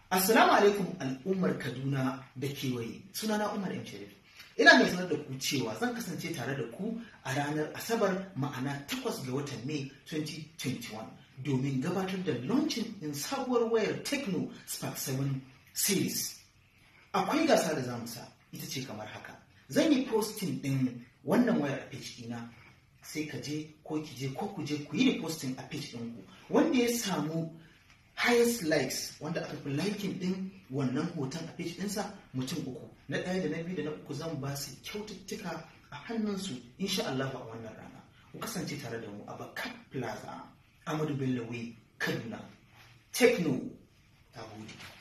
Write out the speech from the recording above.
Assalamu alaikum al'ummar Kaduna da kewaye sunana Umar M. Sharif. Ina mai sanar da ku cewa zan kasance tare da ku a ranar Asabar ma'ana 8 ga watan Mai 2021 domin gabatar da launching in sabuwar wayar Tecno Spark 7 series. Akwai gasa da zamu sa ita ce kamar haka. Zan yi posting din wannan wayar a page ɗina sai ka je ko ki je ko ku je ku yi posting a page ɗinku wanda ya samu highest likes wanda aka fi liking din wannan hoton a page ɗinsa mutum uku na ɗaya da na biyu da na uku zan ba su kyaututtuka a hannunsu insha Allah a wannan rana ku kasance tare da mu a Bakat Plaza Amadu Bello Way Kaduna Techno ta gode